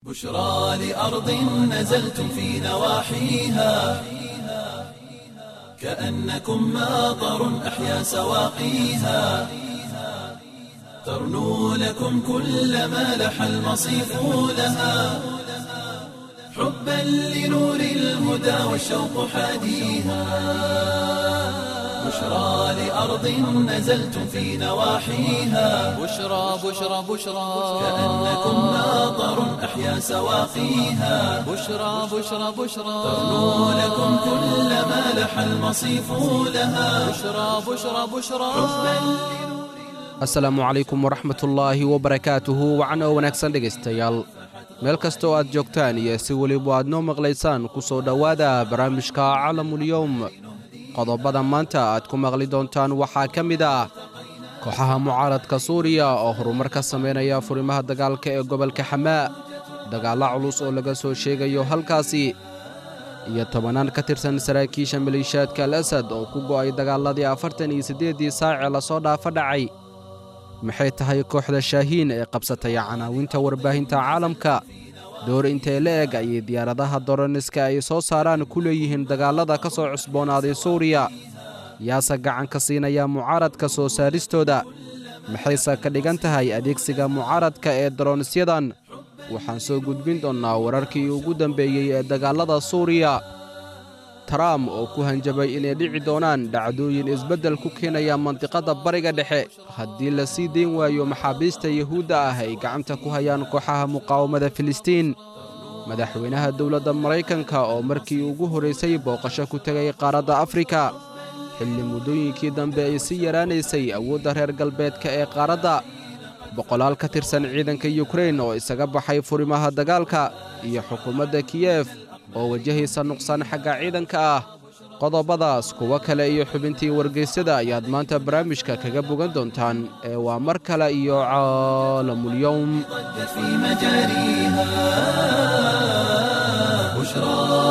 بشرى لأرض نزلتم في نواحيها كأنكم ماطر أحيا سواقيها ترنو لكم كل ما لح المصيف لها حبا لنور الهدى والشوق حاديها بشرى لأرض نزلتم في نواحيها بشرى بشرى بشرى كأنكم ماطر أحيا سواقيها بشرى بشرى بشرى ترنو لكم كل ما لح المصيف لها بشرى بشرى بشرى asalaamu calaykum waraxmatullaahi wabarakaatuhu wacan oo wanaagsan dhegaystayaal meel kastoo aad joogtaan iyo si weliba aad noo maqlaysaan ku soo dhowaada barnaamijka calamulyowm qodobada maanta aad ku maqli doontaan waxaa ka mid ah kooxaha mucaaradka suuriya oo horumar ka samaynaya furimaha dagaalka ee gobolka xamaa dagaalla culus oo laga soo sheegayo halkaasi iyo tobannaan ka tirsan saraakiisha maleeshiyaadka al asad oo ku go'ay dagaalladii afartan iyo siddeeddii saacee lasoo dhaafa dhacay maxay tahay kooxda shaahiin ee qabsatay canaawinta warbaahinta caalamka door intee la eg ayay diyaaradaha doroniska ay soo saaraan ku leeyihiin dagaallada ka soo cusboonaaday suuriya yaase gacan ka siinaya mucaaradka soo saaristooda maxayse ka dhigan tahay adeegsiga mucaaradka ee doronisyadan waxaan soo gudbin doonnaa wararkii ugu dambeeyey ee dagaallada suuriya trump oo ku hanjabay inay dhici doonaan dhacdooyin isbeddel ku keenaya mandiqadda bariga dhexe haddii la sii dayn waayo maxaabiista yuhuudda ah ay gacanta ku hayaan kooxaha muqaawamada filistiin madaxweynaha dowladda maraykanka oo markii ugu horraysay booqasho ku tegay qaaradda afrika xilli muddooyinkii dambe ay sii yaraanaysay awoodda reer galbeedka ee qaaradda boqolaal ka tirsan ciidanka yukrain oo isaga baxay furimaha dagaalka iyo xukuumadda kiyef oo wajahaysa nuqsaan xagga ciidanka ah qodobadaas kuwo kale iyo xubintii wargeysyada ayaad maanta barnaamijka kaga bogan doontaan ee waa mar kale iyo caalamulyowm ضج في مجاريها بشرى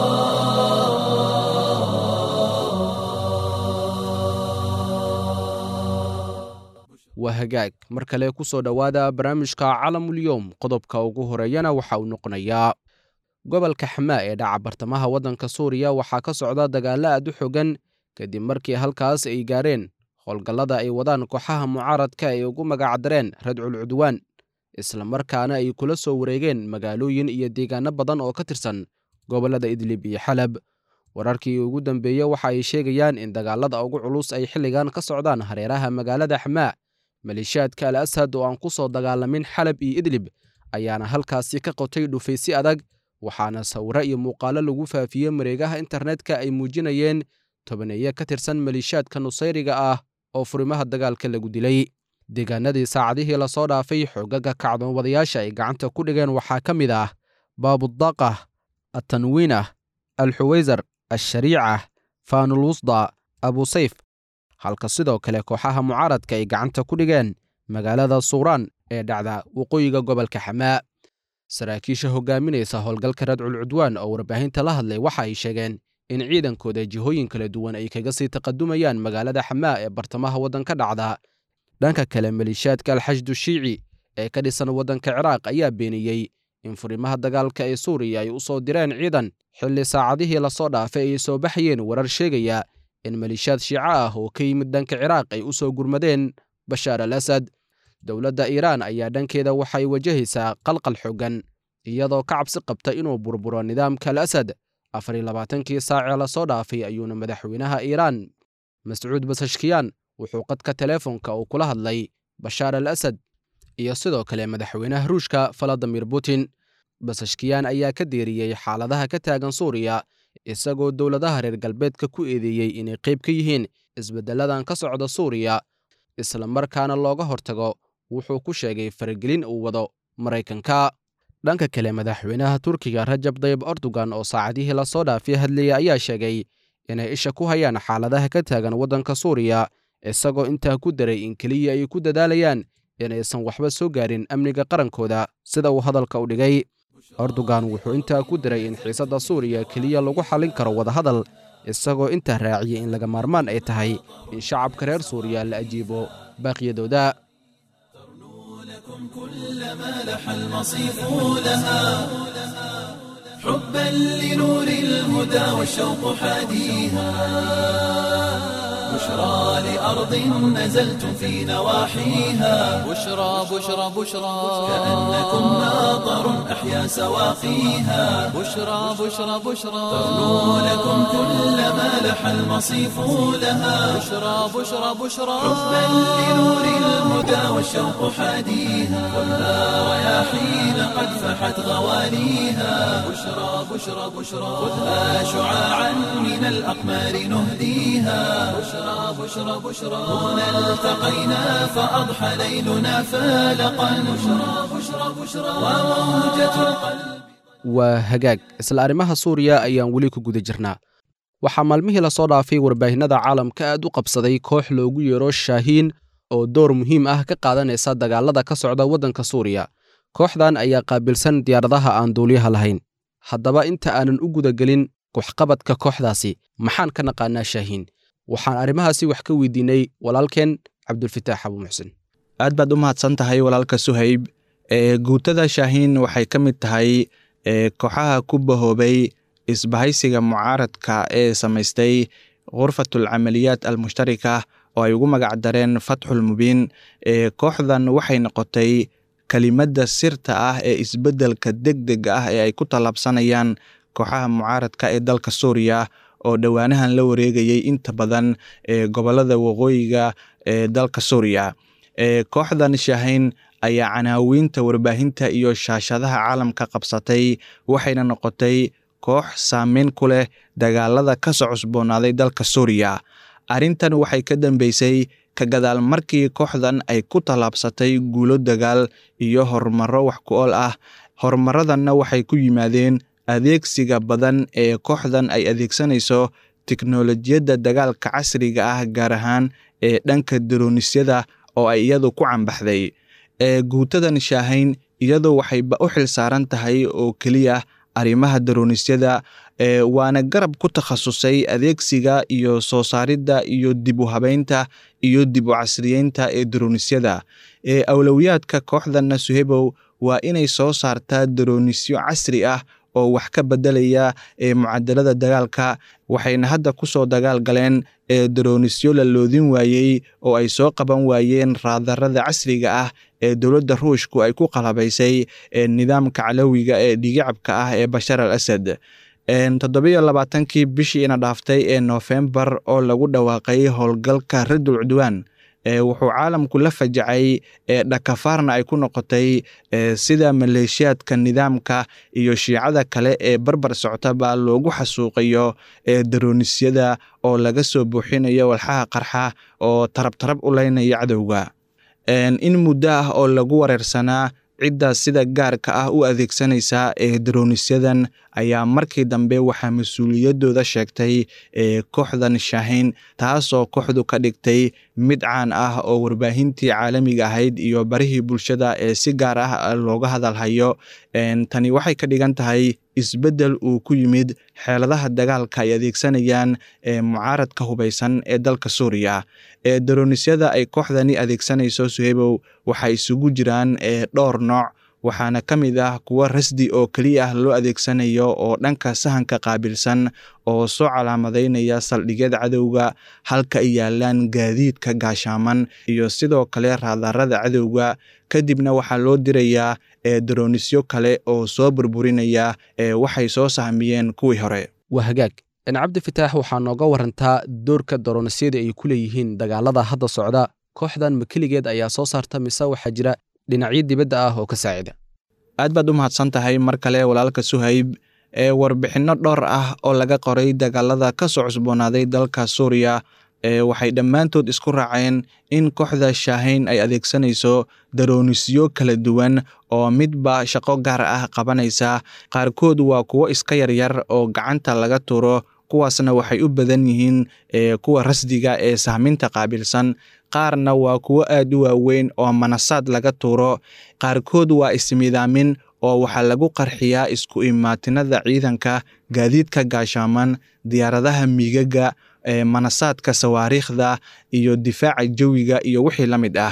waa hagaag mar kale ku soo dhowaada barnaamijka calamulyowm qodobka ugu horeeyana waxa uu noqonayaa gobolka xamaa ee dhaca bartamaha waddanka suuriya waxaa ka socda dagaallo aad u xogan kadib markii halkaas ay gaareen howlgallada ay wadaan kooxaha mucaaradka ay ugu magacdareen radcul cudwaan islamarkaana ay kula soo wareegeen magaalooyin iyo deegaanno badan oo ka tirsan gobollada idlib iyo xalab wararkii ugu dambeeye waxa ay sheegayaan in dagaallada ugu culus ay xilligan ka socdaan hareeraha magaalada xamaa maleeshiyaadka al ashad oo aan ku soo dagaalamin xalab iyo idlib ayaana halkaasi ka qotay dhufaysi adag waxaana sawiro iyo muuqaallo lagu faafiyey mareegaha internetka ay muujinayeen tobaneeye ka tirsan maleeshiyaadka nusayriga ah oo furimaha dagaalka lagu dilay deegaanadii saacadihii lasoo dhaafay xoogaga kacdoonwadayaasha ay gacanta ku dhigeen waxaa ka mid ah baabudaqah atanwiinah alxuwaysar ashariicah faanulwusda abusayf halka sidoo kale kooxaha mucaaradka ay gacanta ku dhigeen magaalada suuraan ee dhacda waqooyiga gobolka xamaa saraakiisha hogaaminaysa howlgalka radcul cudwaan oo warbaahinta la hadlay waxa ay sheegeen in ciidankooda jihooyin kala duwan ay kaga sii taqadumayaan magaalada xamaa ee bartamaha waddanka dhacda dhanka kale maleeshiyaadka alxashdu shiici ee ka dhisan waddanka ciraaq ayaa beeniyey in furimaha dagaalka ee suuriya ay u soo direen ciidan xilli saacadihii lasoo dhaafay ay soo baxayeen warar sheegaya in maleeshiyaad shiico ah oo ka yimid dhanka ciraaq ay u soo gurmadeen bashaar al asad dowladda iiraan ayaa dhankeeda waxay wajahaysaa qalqal xooggan iyadoo ka cabsi qabta inuu burburo nidaamka al asad afar iyo labaatankii saacee lasoo dhaafay ayuuna madaxweynaha iiraan mascuud basashkiyaan wuxuu qadka teleefonka uu kula hadlay bashaar al asad iyo sidoo kale madaxweynaha ruushka valadimir putin basashkiyaan ayaa ka deeriyey xaaladaha ka taagan suuriya isagoo dowladaha reer galbeedka ku eedeeyey inay qayb ka yihiin isbeddelladan ka socda suuriya islamarkaana looga hortago wuxuu ku sheegay faragelin uu wado maraykanka dhanka kale madaxweynaha turkiga rajab dayib erdogan oo saacadihii lasoo dhaafay hadlayay ayaa sheegay inay isha ku hayaan xaaladaha ka taagan waddanka suuriya isagoo intaa ku daray in keliya ay ku dadaalayaan inaysan waxba soo gaarin amniga qarankooda sida uu hadalka u dhigay erdogan wuxuu intaa ku daray in xiisadda suuriya keliya lagu xallin karo wadahadal isagoo intaa raaciyay in laga maarmaan ay tahay in shacabka reer suuriya la ajiibo baaqyadooda كلما لح المصيف لها حبا لنور الهدى والشوق حاديها بشرى لأرض نزلتم في نواحيها بشرى بشرى بشرى كأنكم ماطر أحيا سواقيها بشرى بشرى بشرى تغنو لكم كلما لح المصيف لها بشرى بشرى بشرى حبا لنور الهدى والشوق حاديها خذها رياحين قد فحت غواليها بشرى بشرى بشرى خذها شعاعا من الأقمار نهديها بشرى بشرى بشرى هنا التقينا فأضحى ليلنا فالقا بشرى بشرى بشرى وموجة القلب waa hagaag isla arrimaha suuriya ayaan weli ku guda jirnaa waxaa maalmihii lasoo dhaafay warbaahinnada caalamka aad u qabsaday koox loogu yeero shaahiin oo door muhiim ah ka qaadanaysa dagaalada ka socda waddanka suuriya kooxdan ayaa qaabilsan diyaaradaha aan duuliyaha lahayn haddaba inta aanan u gudagelin waxqabadka kooxdaasi maxaan ka naqaanaa shaahiin waxaan arrimahaasi wax ka weydiinay walaalkeen cabdulfitaax abu muxsin aad baad u mahadsan tahay walaalka suhayb ee guutada shaahiin waxay ka mid tahay ee kooxaha ku bahoobay isbahaysiga mucaaradka ee samaystay khurfatul camaliyaat almushtarika oo ay ugu magac dareen fatxul mubiin ee kooxdan waxay noqotay kelimadda sirta ah ee isbeddelka degdega ah ee ay ku tallaabsanayaan kooxaha mucaaradka ee dalka suuriya oo dhowaanahan la wareegayay inta badan ee gobollada waqooyiga ee dalka suuriya ee kooxdan shaahayn ayaa canaawiinta warbaahinta iyo shaashadaha caalamka qabsatay waxayna noqotay koox saameyn ku leh dagaalada ka soo cusboonaaday dalka suuriya arrintan waxay ka dambeysay ka gadaal markii kooxdan ay ku tallaabsatay guulo dagaal iyo horumarro wax ku ool ah horumarradanna waxay ku yimaadeen adeegsiga badan ee kooxdan ay adeegsanayso tiknolojiyadda dagaalka casriga ah gaar ahaan ee dhanka daronisyada oo ay iyadu ku cambaxday ee guutadan shaahayn iyadu waxayba u xil saaran tahay oo keliya arrimaha daronisyada ee waana garab ku takhasusay adeegsiga iyo soo saaridda iyo dib u habeynta iyo dib u casriyeynta ee daronisyada ee awlowiyaadka kooxdanna suhebow waa inay soo saartaa daronisyo casri ah oo wax ka bedelaya ee mucadalada dagaalka waxayna hadda ku soo dagaal galeen ee daroonisyo la loodin waayey oo ay soo qaban waayeen raadarada casriga ah ee dowladda ruushku ay ku qalabaysay ee nidaamka calowiga ee dhigicabka ah ee bashar al asad toddobiyo labaatankii bishii ina dhaaftay ee noofembar oo lagu dhawaaqay howlgalka radul cudwaan wuxuu caalamku la fajacay ee dhakafaarna ay ku noqotay sida maleeshiyaadka nidaamka iyo shiicada kale ee barbar soctaba loogu xasuuqayo ee daronisyada oo laga soo buuxinayo walxaha qarxa oo tarabtarab u leynaya cadowga in muddo ah oo lagu wareersanaa cidda sida gaarka ah u adeegsanaysa ee daronisyadan ayaa markii dambe waxaa mas-uuliyaddooda sheegtay ee kooxdan shaahayn taasoo kooxdu ka dhigtay mid caan ah oo warbaahintii caalamiga ahayd iyo barihii bulshada ee si gaar ah looga hadalhayo tani waxay ka dhigan tahay isbeddel uu ku yimid xeeladaha dagaalka ay adeegsanayaan ee mucaaradka hubaysan ee dalka suuriya ee daronisyada ay kooxdani adeegsanayso suhebow waxay isugu jiraan ee dhowr nooc waxaana ka mid ah kuwo rasdi oo keliya ah loo adeegsanayo oo dhanka sahanka qaabilsan oo soo calaamadaynaya saldhigyada cadowga halka ay yaalaan gaadiidka gaashaaman iyo sidoo kale raadarada cadowga kadibna waxaa loo dirayaa ee daronisyo kale oo soo burburinaya ee waxay soo sahmiyeen kuwii hore waa hagaag cabdi fitaax waxaa nooga warantaa doorka daronisyada ay ku leeyihiin dagaalada hadda socda kooxdan ma keligeed ayaa soo saarta mise waxaa jira dhinacyo dibadda ah oo ka saacida aad baad u mahadsan tahay mar kale walaalka suhayb ee warbixinno dhowr ah oo laga qoray dagaalada ka soo cusboonaaday dalka suuriya ee waxay dhammaantood isku raaceen in kooxda shaahayn ay adeegsanayso daroonisyo kala duwan oo midba shaqo gaar ah qabanaysa qaarkood waa kuwo iska yaryar oo gacanta laga tuuro kuwaasna waxay u badan yihiin kuwa rasdiga ee sahminta qaabilsan qaarna waa kuwo aad u waaweyn oo manasaad laga tuuro qaarkood waa ismidaamin oo waxaa lagu qarxiyaa isku imaatinada ciidanka gaadiidka gaashaaman diyaaradaha miigaga manasaadka sawaariikhda iyo difaaca jawiga iyo wixii la mid ah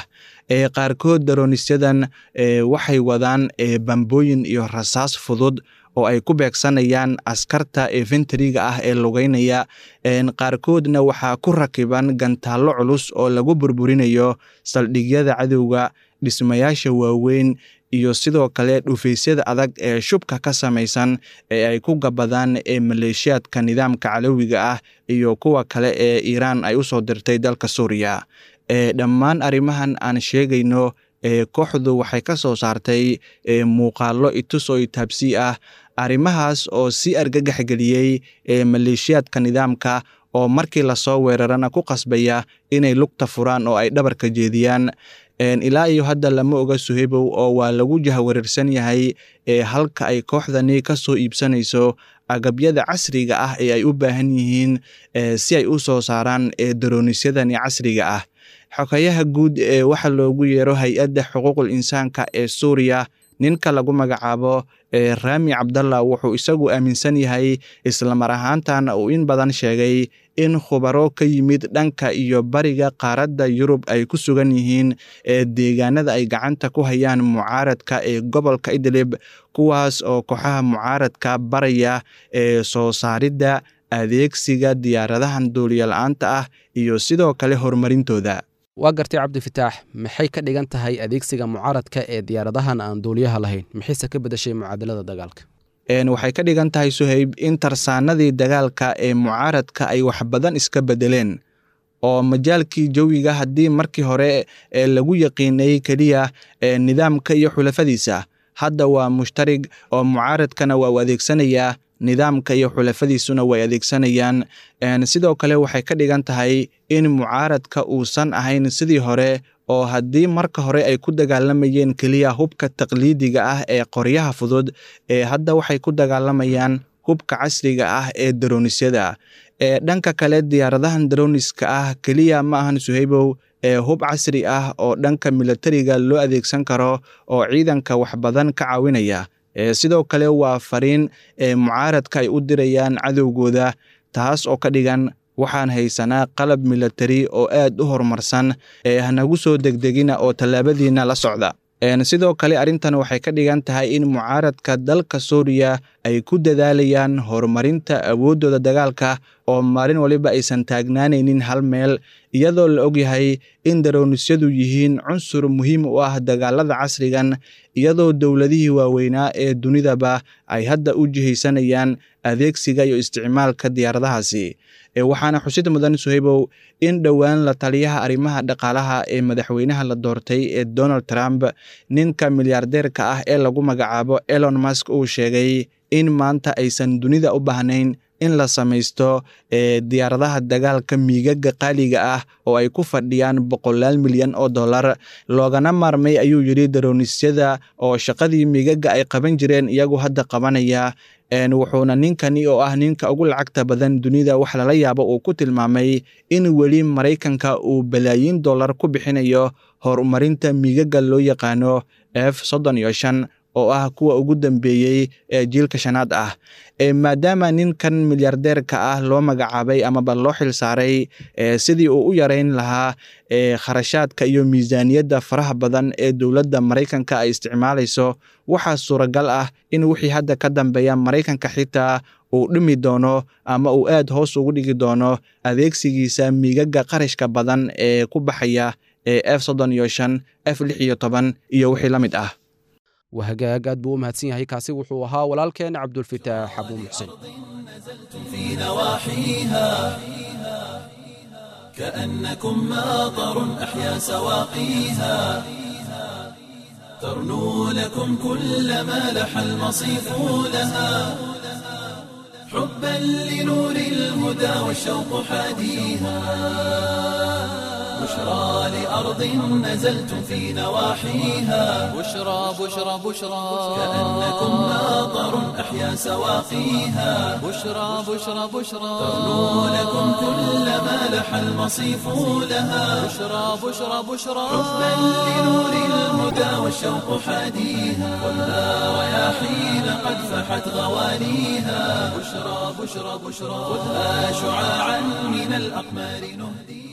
ee qaarkood daronisyadan waxay wadaan bambooyin iyo rasaas fudud oo ay ku beegsanayaan askarta efenteriga ah ee lugeynaya qaarkoodna waxaa ku rakiban gantaallo culus oo lagu burburinayo saldhigyada cadowga dhismayaasha waaweyn iyo sidoo kale dhufaysyada adag ee shubka ka samaysan ee ay ku gabadaan ee maleeshiyaadka nidaamka calowiga ah iyo kuwa kale ee iiraan ay u soo dirtay dalka suuriya dhammaan arrimahan aan sheegayno kooxdu waxay ka soo saartay muuqaallo itus oo itaabsii ah arrimahaas oo si argagax geliyey maleeshiyaadka nidaamka oo markii lasoo weerarana ku qasbaya inay lugta furaan oo ay dhabarka jeediyaan ilaa iyo hadda lama oga suhebow oo waa lagu jahwareersan yahay halka ay kooxdani ka soo iibsanayso agabyada casriga ah ee ay u baahan yihiin si ay u soo saaraan daronisyadani casriga ah xogayaha guud ee waxa loogu yeero hay-adda xuquuqul insaanka ee suuriya ninka lagu magacaabo raami cabdallah wuxuu isagu aaminsan yahay islamar ahaantana uu in badan sheegay in khubaro ka yimid dhanka iyo bariga qaaradda yurub ay ku sugan yihiin deegaanada ay gacanta ku hayaan mucaaradka ee gobolka idlib kuwaas oo kooxaha mucaaradka baraya ee soo saaridda adeegsiga diyaaradahan duuliyola-aanta ah iyo sidoo kale horumarintooda waa gartay cabdifitaax maxay ka dhigan tahay adeegsiga mucaaradka ee diyaaradahan aan duuliyaha lahayn maxayse ka bedashay mucaadalada dagaalka waxay ka dhigan tahay suhayb in tarsaanadii dagaalka ee mucaaradka ay wax badan iska bedeleen oo majaalkii jawiga haddii markii hore lagu yaqiinay keliya nidaamka iyo xulafadiisa hadda waa mushtarig oo mucaaradkana waa u adeegsanayaa nidaamka iyo xulafadiisuna way adeegsanayaan sidoo kale waxay ka dhigan tahay in mucaaradka uusan ahayn sidii hore oo haddii marka hore ay ku dagaalamayeen keliya hubka taqliidiga ah ee qoryaha fudud ee hadda waxay ku dagaalamayaan hubka casriga ah ee daronisyada ee dhanka kale diyaaradahan daroniska ah keliya ma ahan suhaybow ee hub casri ah oo dhanka milatariga loo adeegsan karo oo ciidanka wax badan ka caawinaya sidoo kale waa fariin ee mucaaradka ay u dirayaan cadowgooda taas oo ka dhigan waxaan haysanaa qalab milatari oo aad u horumarsan ee hanagu soo degdegina oo tallaabadiina la socda sidoo kale arrintan waxay ka dhigan tahay in mucaaradka dalka suuriya ay ku dadaalayaan horumarinta awooddooda dagaalka oo maalin waliba aysan taagnaanaynin hal meel iyadoo la ogyahay in daronisyadu yihiin cunsur muhiim u ah dagaalada casrigan iyadoo dowladihii waaweynaa ee dunidaba ay hadda u jihaysanayaan adeegsiga iyo isticmaalka diyaaradahaasi waxaana xusid mudan suhaybow in dhowaan la taliyaha arrimaha dhaqaalaha ee madaxweynaha la doortay ee donald trump ninka milyaardeerka ah ee lagu magacaabo elon musk uu sheegay in maanta aysan dunida u baahnayn in la samaysto diyaaradaha dagaalka miigaga qaaliga ah oo ay ku fadhiyaan boqolaal milyan oo dollar loogana maarmay ayuu yidhi daronisyada oo shaqadii miigaga ay qaban jireen iyagu hadda qabanaya wuxuuna ninkani oo ah ninka ugu lacagta badan dunida wax lala yaabo uu ku tilmaamay in weli maraykanka uu balaayiin dollar ku bixinayo horumarinta miigaga loo yaqaano f soddon iyo shan oo ah kuwa ugu dambeeyey ee jiilka shanaad ah maadaama ninkan milyaardeerka ah loo magacaabay amaba loo xil saaray sidii uu u yareyn lahaa kharashaadka iyo miisaaniyadda faraha badan ee dowladda maraykanka ay isticmaalayso waxaa suuragal ah in wixii hadda ka dambeeya maraykanka xitaa uu dhimi doono ama uu aad hoos ugu dhigi doono adeegsigiisa miigaga qarashka badan ee ku baxaya ee f soddon iyo shan f lix iyo toban iyo wixii la mid ah wahagaag aad buu u mahadsan yahay kaasi wuxuu ahaa walaalkeen cabdulfitaax abuu muxsin في نواحيها كأنكم ماطر أحيا سواقيها ترنو لكم كل ما لح المصيف لها حبا لنور الهدى والشوق حاديها بشرى لأرض نزلتم في نواحيها بشرى بشرى بشرى كأنكم ماطر أحيا سواقيها بشرى بشرى بشرى ترنو لكم كل ما لح المصيف لها بشرى بشرى بشرى حبا لنور الهدى والشوق حاديها خذها رياحين قد فحت غوانيها بشرى بشرى بشرى خذها شعاعا من الأقمار نهديها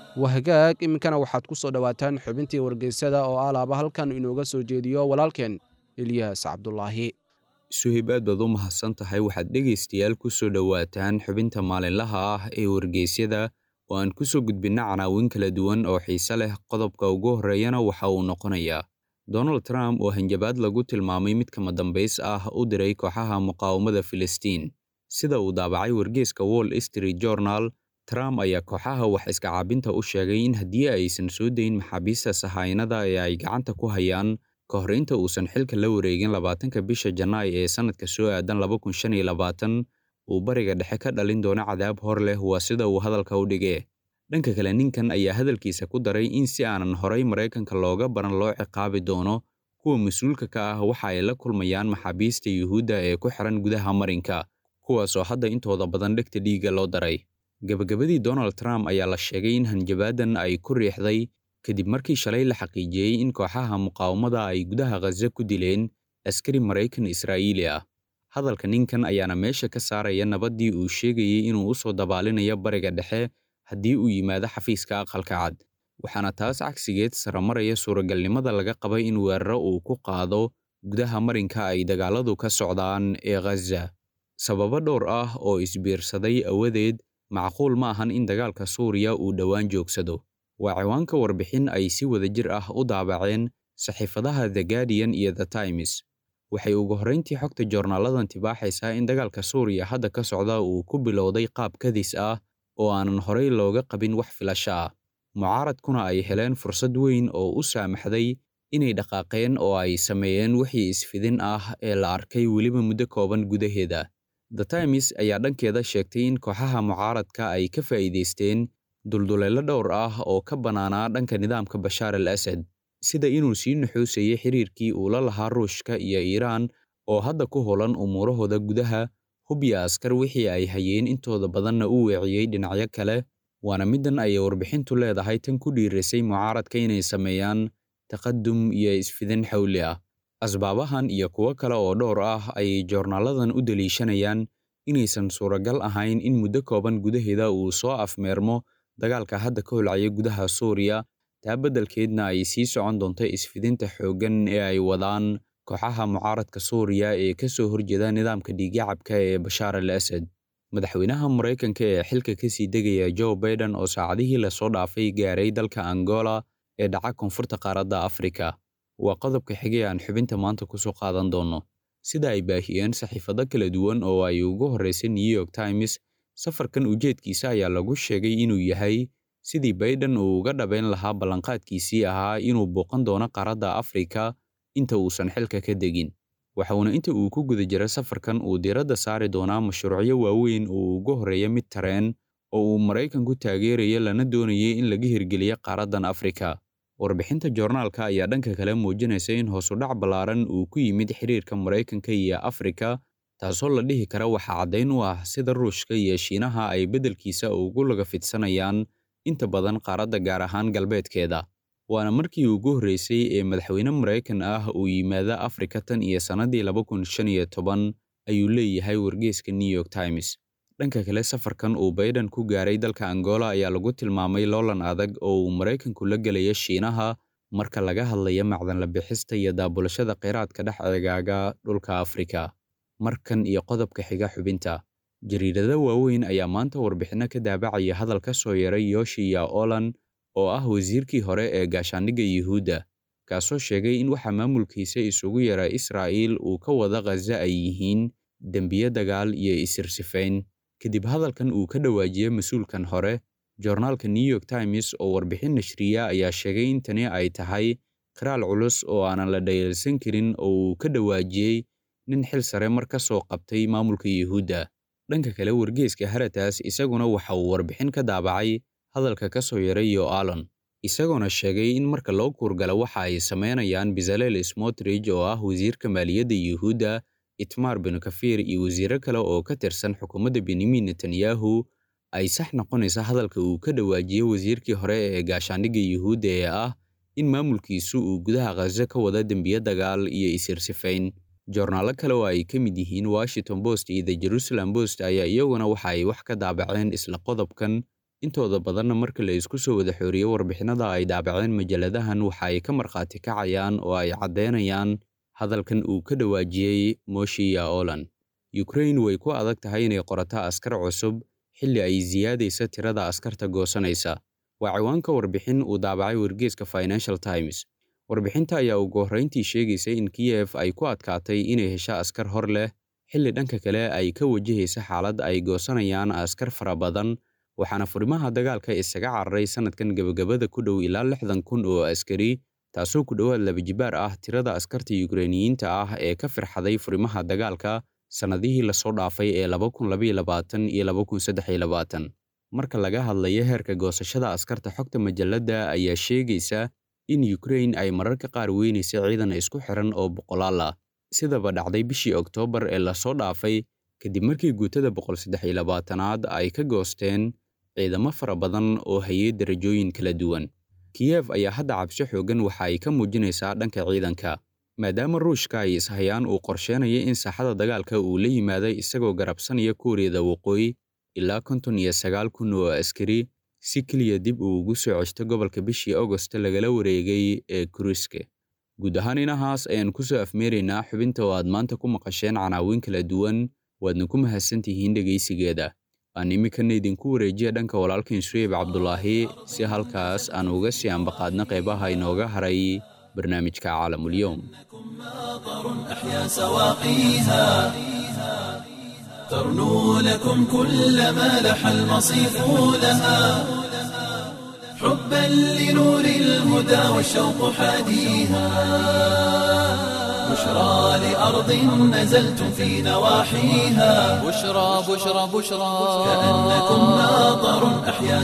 wahagaag iminkana waxaad ku soo dhowaataan xubintii wargeysada oo alaaba halkan inooga soo jeediyo walaalkeen eliyas cabdulaahi suhib aad baad u mahadsan tahay waxaad dhegaystayaal ku soo dhowaataan xubinta maalinlaha ah ee wargeysyada oo aan ku soo gudbinna canaawin kala duwan oo xiise leh qodobka ugu horreeyana waxa uu noqonayaa donald trump oo hanjabaad lagu tilmaamay mid kama dambays ah u diray kooxaha muqaawamada filistiin sida uu daabacay wargeyska wall street journal trump ayaa kooxaha wax iska caabinta u sheegay in haddii aysan soo dayn maxaabiista sahaynada ee ay gacanta ku hayaan ka hor inta uusan xilka la wareegin labaatanka bisha janaay ee sannadka soo aadan laba kun shan iyo labaatan uu bariga dhexe ka dhalin doono cadaab hor leh waa sida uu hadalka u dhigee dhanka kale ninkan ayaa hadalkiisa ku daray in si aanan horay maraykanka looga baran loo ciqaabi doono kuwa mas-uulka ka ah waxa ay la kulmayaan maxaabiista yuhuudda ee ku xiran gudaha marinka kuwaasoo hadda intooda badan dhegta dhiigga loo daray gebagabadii donald trump ayaa la sheegay in hanjabaadan ay ku riixday kadib markii shalay la xaqiijiyey in kooxaha muqaawamada ay gudaha khaza ku dileen askari maraykan israa'iili ah hadalka ninkan ayaana meesha ka saaraya nabaddii uu sheegayey inuu u soo dabaalinayo bariga dhexe haddii uu yimaado xafiiska aqalka cad waxaana taas cagsigeed saramaraya suuragalnimada laga qabay in weeraro uu ku qaado gudaha marinka ay dagaaladu ka socdaan ee khaza sababo dhowr ah oo isbiirsaday awadeed macquul ma ahan in dagaalka suuriya uu dhowaan joogsado waa ciwaanka warbixin ay si wadajir ah u daabaceen saxiifadaha the guardian iyo the times waxay ugu horrayntii xogta joornaaladan tibaaxaysaa in dagaalka suuriya hadda ka socda uu ku bilowday qaab kadis ah oo aanan horay looga qabin wax filasho ah mucaaradkuna ay heleen fursad weyn oo u saamaxday inay dhaqaaqeen oo ay sameeyeen wixii isfidin ah ee la arkay weliba muddo kooban gudaheeda the times ayaa dhankeeda sheegtay in kooxaha mucaaradka ay ka faa'iidaysteen dulduleelo dhowr ah oo ka bannaanaa dhanka nidaamka bashaar al asad sida inuu sii nuxuusayay xiriirkii uu la lahaa ruushka iyo iiraan oo hadda ku holan umuurahooda gudaha hubya askar wixii ay hayeen intooda badanna u weeciyey dhinacyo kale waana middan ayay warbixintu leedahay tan ku dhiirisay mucaaradka inay sameeyaan taqadum iyo isfidin xawli ah asbaabahan iyo kuwo kale oo dhowr ah ayay joornaaladan u deliishanayaan inaysan suuragal ahayn in muddo kooban gudaheeda uu soo afmeermo dagaalka hadda ka holcaya gudaha suuriya taa beddelkeedna ay sii socon doonto isfidinta xooggan ee ay wadaan kooxaha mucaaradka suuriya ee ka soo horjeeda nidaamka dhiigyacabka ee bashaar al asad madaxweynaha maraykanka ee xilka ka sii degaya joe baiden oo saacadihii lasoo dhaafay gaaray dalka angola ee dhaca koonfurta qaaradda afrika waa qodobka xigay aan xubinta maanta ku soo qaadan doonno sida ay baahiyeen saxiifado kala duwan oo ay ugu horraysay new york times safarkan ujeedkiisa ayaa lagu sheegay inuu yahay sidii baiden uu uga dhabayn lahaa ballanqaadkiisii ahaa inuu booqan doono qaaradda afrika inta uusan xilka ka degin waxauna inta uu ku guda jira safarkan uu diiradda saari doonaa mashruucyo waaweyn oo ugu horreeya mid tareen oo uu maraykanku taageeraya lana doonayay in laga hirgeliyo qaaraddan afrika warbixinta joornaalka ayaa dhanka kale muujinaysa in hoosudhac ballaaran uu ku yimid xiriirka maraykanka iyo afrika taasoo la dhihi kara waxaa caddayn u ah sida ruushka iyo shiinaha ay beddelkiisa ugu laga fidsanayaan inta badan qaaradda gaar ahaan galbeedkeeda waana markii ugu horreysay ee madaxweyne maraykan ah uu yimaado afrika tan iyo sannadii laba kun shan iyo toban ayuu leeyahay wargeyska new york times dhanka kale safarkan uu baiden ku gaaray dalka angola ayaa lagu tilmaamay loolan adag oo uu maraykanku la gelaya shiinaha marka laga hadlayo macdanla bixista iyo daabulashada kheyraadka dhex eegaaga dhulka afrika markan iyo qodobka xiga xubinta jariirada waaweyn ayaa maanta warbixinno ka daabacaya hadal ka soo yaray yoshiya olan oo ah wasiirkii hore ee gaashaandhigga yuhuudda kaasoo sheegay in waxa maamulkiisa isugu yara israa'iil uu ka wada khaza ay yihiin dembiye dagaal iyo isirsifayn kadib hadalkan uu ka dhawaajiyey mas-uulkan hore joornaalka new york times oo warbixin nashriya ayaa sheegay in tani ay tahay qiraal culus oo aanan la dhayalsan karin oo uu ka dhawaajiyey nin xil sare mar ka soo qabtay maamulka yuhuudda dhanka kale wargeeska haratas isaguna waxa uu warbixin ka daabacay hadalka ka soo yaray yo alon isagoona sheegay in marka loo kuurgalo waxa ay samaynayaan bezalel smotrich oo ah wasiirka maaliyadda yuhuudda itmar benukafir iyo wasiiro kale oo ka tirsan xukuumadda benyamin netanyahu ay sax noqonaysa hadalka uu ka dhawaajiyey wasiirkii hore ee gaashaandhigga yuhuudda ee ah in maamulkiisu uu gudaha khaza ka wada dembiye dagaal iyo isirsifayn joornaalo kale oo ay ka mid yihiin washington post iyo the jerusalem post ayaa iyaguna waxa ay wax ka daabaceen isla qodobkan intooda badanna marka la isku soo wada xooriyo warbixinada ay daabaceen majalladahan waxa ay ka markhaati kacayaan oo ay caddeynayaan hadalkan uu ka dhawaajiyey moshiya olan ukrain way ku adag tahay inay qorato askar cusub xilli ay siyaadaysa tirada askarta goosanaysa waa ciwaanka warbixin uu daabacay wargeeska financial times warbixinta ayaa ugu horrayntii sheegaysa in kiyef ay ku adkaatay inay hesho askar hor leh xilli dhanka kale ay ka wajahaysa xaalad ay goosanayaan askar fara badan waxaana furimaha dagaalka isaga cararay sannadkan gebagabada ku dhow ilaa lixdan kun oo askari taasoo ku dhowaad labajibaar ah tirada askarta yukrainiyiinta ah ee ka firxaday furimaha dagaalka sannadihii lasoo dhaafay ee laba kun labaiyo labaatan iyo laba kun saddex iyo labaatan marka laga hadlayo heerka goosashada askarta xogta majalladda ayaa sheegaysa in yukrain ay mararka qaar weynaysa ciidan isku xiran oo boqolaal ah sidaba dhacday bishii oktoobar ee lasoo dhaafay kadib markii guutada boqol saddex iyo labaatanaad ay ka goosteen ciidamo fara badan oo hayay darajooyin kala duwan kiyef ayaa hadda cabsi xoogan waxa ay ka muujinaysaa dhanka ciidanka maadaama ruushka ay ishayaan uu qorsheynaya in saaxada dagaalka uu la yimaaday isagoo garabsanaya kuuriyada waqooyi ilaa konton iyo sagaal kun oo askari si keliya dib uu ugu soo ceshto gobolka bishii augost lagala wareegay ee kuriske guud ahaan inahaas ayaan ku soo afmeeraynaa xubinta oo aad maanta ku maqasheen canaawiin kala duwan waadna ku mahadsantihiin dhegaysigeeda aan iminkana idinku wareejiya dhanka walaalkan suweyb cabdulaahi si halkaas aan uga sii ambaqaadna qaybaha inooga haray barnaamijka caalamulyoom أحيا سواقيها ترنو لكم كل ما لح المصيف لها حبا لنور الهدى والشوق حاديها بشرى لأرض نزلتم في نواحيها بشرى بشرى بشرى كأنكم ماطر أحيا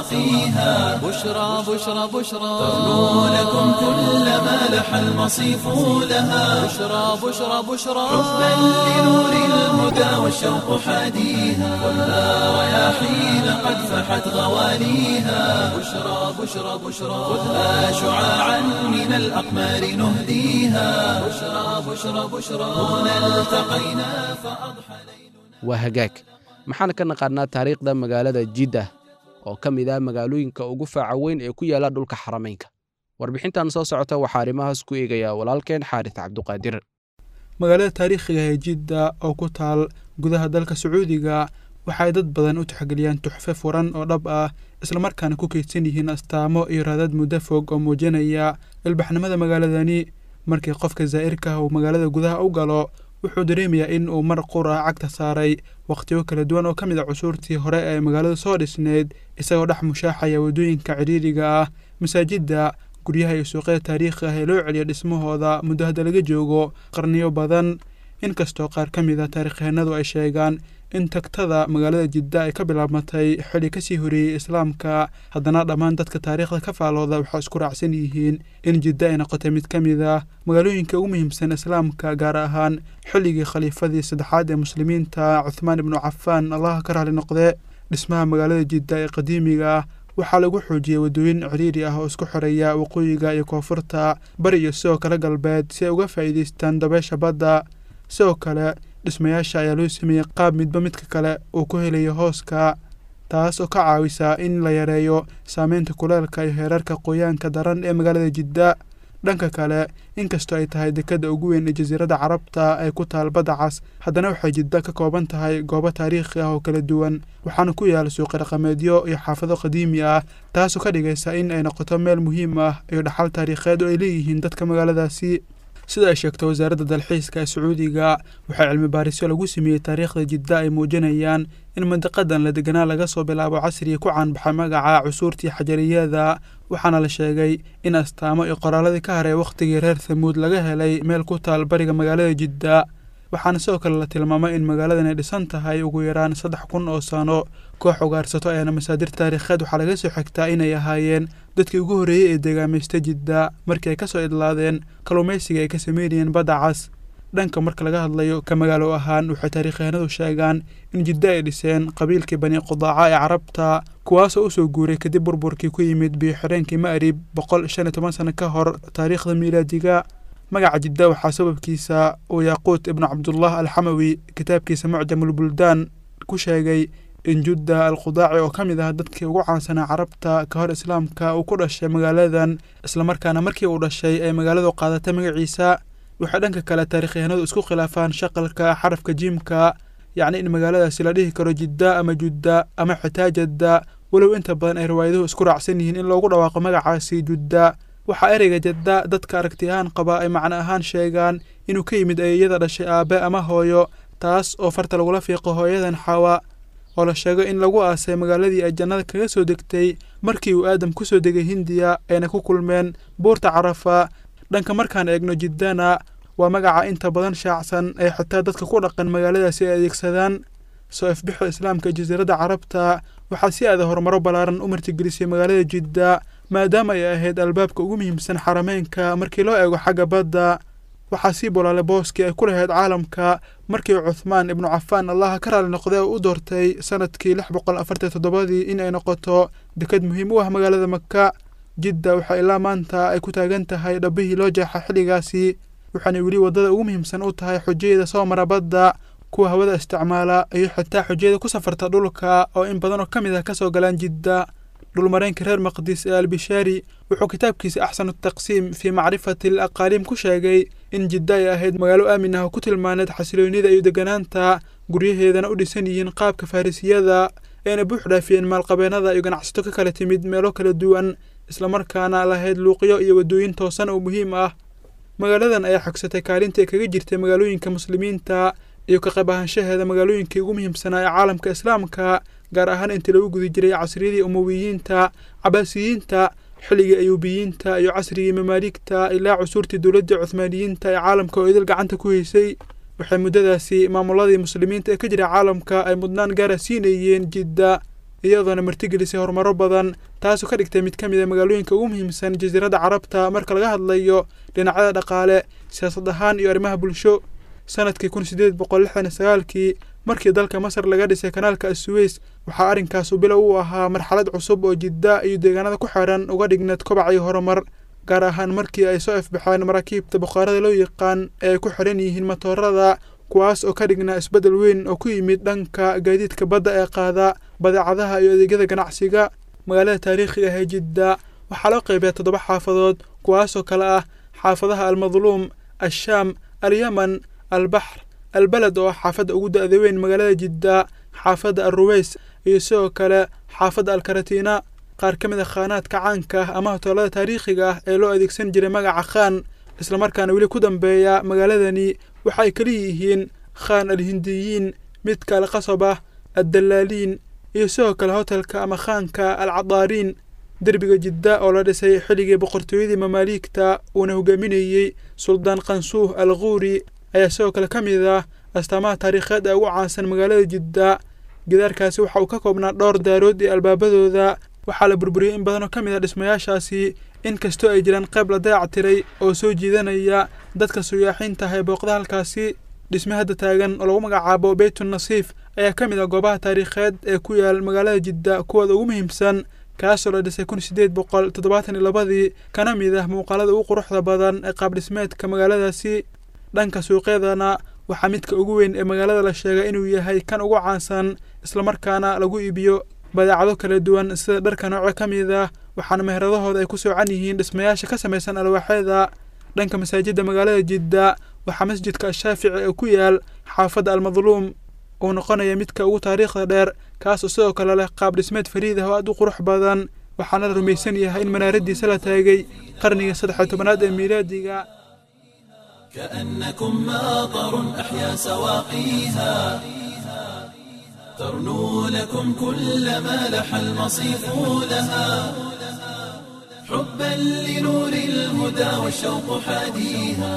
سواقيها بشرى بشرى بشرى ترنو لكم كل ما لح المصيف لها بشرى بشرى بشرى حبا لنور الهدى والشوق حاديها خذها رياحين قد فحت غواليها بشرى بشرى بشرى خذها شعاعا من الأقمار نهديها بشرى بشرى بشرى هنا التقينا فأضحى waa hagaag maxaan ka naqaannaa taariikhda magaalada jiddah oo ka mid ah magaalooyinka ugu faaca weyn ee ku yaalla dhulka xarameynka warbixintan soo socota waxaa arrimahaas ku eegaya walaalkeen xaaris cabduqaadir magaalada taariikhiga ee jidda oo ku taal gudaha dalka sacuudiga waxaay dad badan u tixgeliyaan tuxfe furan oo dhab ah islamarkaana ku keydsan yihiin astaamo iyo raadad muddo fog oo muujinaya ilbaxnimada magaaladani markii qofka zaa'irka ah uu magaalada gudaha u galo wuxuu dareemayaa in uu mar qura cagta saaray wakhtiyo kala duwan oo ka mid a cusuurtii hore ee magaalada soo dhisneyd isagoo dhex mushaaxaya waddooyinka cidhiidhiga ah masaajidda guryaha iyo suuqyada taariikhi ah ee loo celiya dhismahooda muddo hadda laga joogo qarniyo badan inkastoo qaar ka mid a taarikhyahanadu ay sheegaan in tagtada magaalada jidda ay ka bilaabmatay xili kasii horeeyey islaamka haddana dhammaan dadka taariikhda ka faalooda waxaa isku raacsan yihiin in jidda ay noqotay mid ka mid ah magaalooyinka ugu muhiimsan islaamka gaar ahaan xilligii khaliifadii saddexaad ee muslimiinta cuthmaan ibnu cafaan allaha ka raali noqde dhismaha magaalada jidda ee qadiimiga ah waxaa lagu xoojiyey waddooyin ciriiri ah oo isku xoreeya waqooyiga iyo koonfurta bari iyo sidoo kale galbeed si ay uga faa'iidaystaan dabeesha badda sidoo kale dhismayaasha ayaa loo sameeyey qaab midba midka kale uu ku helayo hooska taas oo ka caawisa in la yareeyo saameynta kuleelka iyo heerarka qoyaanka daran ee magaalada jidda dhanka kale inkastoo ay tahay dekadda ugu weyn ee jasiiradda carabta ay ku taal badda cas haddana waxay jidda ka kooban tahay goobo taariikhi ah oo kala duwan waxaana ku yaala suuqi dhaqameedyo iyo xaafado qadiimi ah taasoo ka dhigaysa in ay noqoto meel muhiim ah iyo dhaxal taariikheed oo ay leeyihiin dadka magaaladaasi sida ay sheegtay wasaaradda dalxiiska ee sacuudiga waxaa cilmi baarisyo lagu sameeyey taariikhda jidda ay muujinayaan in mandiqadan la deganaa laga soo bilaabo casriga ku caanbaxay magaca cusuurtii xajariyada waxaana la sheegay in astaamo iyo qoraaladii ka haray wakhtigii reer thamuud laga helay meel ku taal bariga magaalada jidda waxaana sidoo kale la tilmaamay in magaaladan ay dhisan tahay ugu yaraan saddex kun oo sano koox ugaarsato ayaana masaadir taariikheed waxaa laga soo xigtaa inay ahaayeen dadkii ugu horreeyey ee deegaamaystay jidda markii ay ka soo idlaadeen kalluumaysiga ay ka sameynayeen badda cas dhanka marka laga hadlayo ka magaalo ahaan waxay taariikyahanadu sheegaan in jidda ay dhiseen qabiilkii bani qudaaca ee carabta kuwaasoo usoo guuray kadib burburkii ku yimid biyo-xireenkii ma'rib boqol shan iyo toban sano ka hor taariikhda miilaadiga magaca jidda waxaa sababkiisa uu yaaquut ibnu cabdullah alxamawi kitaabkiisa mucjamulbuldaan ku sheegay in judda al khudaaci oo ka mid ah dadkii ugu caansanaa carabta ka hor islaamka uu ku dhashay magaaladan islamarkaana markii uu dhashay ay magaaladu qaadatay magaciisa waxay dhanka kale taarikhyahanadu isku khilaafaan shaqalka xarafka jiimka yacni in magaaladaasi la dhihi karo jidda ama judda ama xitaa jadda walow inta badan ay riwaayaduhu isku raacsan yihiin in loogu dhawaaqo magacaasi judda waxaa ereyga jadda dadka aragti ahaan qaba ay macno ahaan sheegaan inuu ka yimid eeyada dhashay aabe ama hooyo taas oo farta lagula fiiqo hooyadan xawa oo la sheego in lagu aasay magaaladii ay jannada kaga soo degtay markii uu aadam ku soo degay hindiya ayna ku kulmeen buurta carafa dhanka markaan eegno jiddana waa magaca inta badan shaacsan ee xitaa dadka ku dhaqan magaaladaasi ay adeegsadaan soo ifbixo islaamka ee jasiiradda carabta waxaa si aada horumaro ballaaran u martigelisay magaalada jidda maadaama ay ahayd albaabka ugu muhiimsan xarameynka markii loo eego xagga badda waxaa sii bolaalay booskii ay ku lahayd caalamka markii cuthmaan ibnu cafaan allaha ka raali noqday oo u doortay sanadkii lix boqol afartan toddobadii in ay noqoto dekad muhiim u ah magaalada maka jidda waxaa ilaa maanta ay ku taagan tahay dhabbihii loo jeexa xilligaasi waxaanay weli waddada ugu muhiimsan u tahay xujayada soo mara badda kuwa hawada isticmaala iyo xitaa xujayada ku safarta dhulka oo in badan oo ka mid ah ka soo galaan jidda dhulmareenka reer maqdis ee albishaari wuxuu kitaabkiisa axsanu taqsiim fii macrifati al aqaaliim ku sheegay in jidda ay ahayd magaalo aamin ah oo ku tilmaaneed xasiloonida iyo deganaanta guryaheedana u dhisan yihiin qaabka farrisiyada eena buux dhaafiyeen maalqabeennada iyo ganacsato ka kala timid meelo kala duwan islamarkaana lahayd luuqyo iyo waddooyin toosan oo muhiim ah magaaladan ayaa xogsatay kaalinta ay kaga jirtay magaalooyinka muslimiinta iyo ka qayb ahaanshaheeda magaalooyinkii ugu muhiimsanaa ee caalamka islaamka gaar ahaan intii lagu guda jiray casriyadii umowiyiinta cabaasiyiinta xilligii ayuubiyiinta iyo casrigii mamaaligta ilaa cusuurtii dowladdii cuhmaaniyiinta ee caalamka oo idil gacanta ku haysay waxay muddadaasi maamuladii muslimiinta ee ka jira caalamka ay mudnaan gaara siinayeen jidda iyadoona martigelisay horumaro badan taasoo ka dhigtay mid ka mid a magaalooyinka ugu muhiimsan jasiiradda carabta marka laga hadlayo dhinacyada dhaqaale siyaasad ahaan iyo arrimaha bulsho sanadkii kun sideed boqol lixdan iyo sagaalkii markii dalka masar laga dhisay kanaalka asuweys waxaa arrinkaasu bilow u ahaa marxalad cusub oo jidda iyo deegaanada ku xidhan uga dhigneed kobac iyo horumar gaar ahaan markii ay soo ifbaxeen maraakiibta bukhaarada loo yaqaan ee ay ku xidhan yihiin matoorada kuwaas oo ka dhignaa isbeddel weyn oo ku yimid dhanka gaadiidka badda ee qaada badeecadaha iyo adeegyada ganacsiga magaalada taariikhiga ah ee jidda waxaa loo qaybiyaa toddoba xaafadood kuwaasoo kale ah xaafadaha almadluum ashaam alyaman albaxr albaled oo ah xaafadda ugu da-da weyn magaalada jidda xaafadda alruweys iyo sidoo kale xaafadda alkaratiina qaar ka mid a khaanaadka caanka ah ama hoteelada taariikhiga ah ee loo adeegsan jiray magaca khaan islamarkaana weli ku dambeeya magaaladani waxa ay kala yihiin khaan alhindiyiin midka alqasab ah addalaaliin iyo sidoo kale hotelka ama khaanka alcadaariin derbiga jidda oo la dhisay xilligii boqortooyadii mamaaliigta uuna hogaaminayey suldaan qansuuh al khuuri ayaa sidoo kale ka mid ah astaamaha taariikheed ee ugu caansan magaalada jidda gidaarkaasi waxa uu ka koobnaa dhowr daarood iyo albaabadooda waxaa la burburiyey in badan oo ka mid ah dhismayaashaasi in kastoo ay jiraan qayb la dayac tiray oo soo jiidanaya dadka suyaaxiinta ah ee booqda halkaasi dhisme hadda taagan oo lagu magacaabo beytun nasiif ayaa ka mid ah goobaha taariikheed ee ku yaal magaalada jidda kuwooda ugu muhiimsan kaasoo la dhisay kun sideed boqol toddobaatan iyo labadii kana mid ah muuqaalada ugu quruxda badan ee qaab dhismeedka magaaladaasi dhanka suuqyadana waxaa midka ugu weyn ee magaalada la sheegay inuu yahay kan ugu caansan islamarkaana lagu iibiyo badeecado kala duwan sida dharka nooco ka mid ah waxaana meheradahooda ay ku soocan yihiin dhismayaasha ka samaysan alwaaxyada dhanka masaajidda magaalada jidda waxaa masjidka ashaafici ee ku yaal xaafadda almadluum uu noqonaya midka ugu taariikhda dheer kaasoo sidoo kale leh qaab dhismeed fariid ah oo aad u qurux badan waxaana la rumaysan yahay in manaaradiisa la taagay qarniga saddex tobanaad ee miilaadiga كأنكم ماطر أحيا سواقيها ترنو لكم كل ما لح المصيف لها حبا لنور الهدى والشوق حاديها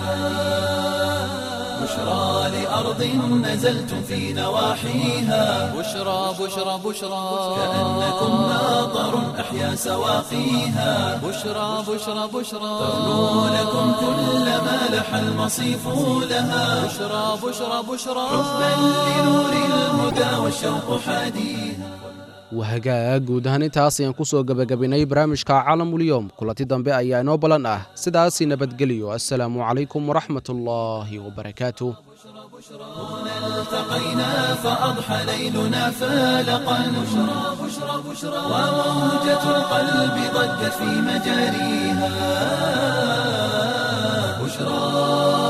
بشرى لأرض نزلتم في نواحيها بشرى بشرى بشرى كأنكم ماطر أحيا سواقيها بشرى بشرى بشرى ترنو لكم كل ما لح المصيف لها بشرى بشرى بشرى حبا لنور الهدى والشوق حاديها wahagaag guud ahaan intaas ayaan ku soo gebagabinay barnaamijka caalamulyoom kulanti dambe ayaa inoo ballan ah sidaasi nabadgeliyo assalaamu calaykum waraxmatullaahi wabarakaatu التقينا فأضحى ليلنا فالقا بشرى بشرى بشرى وموجة القلب ضجت في مجاريها بشرى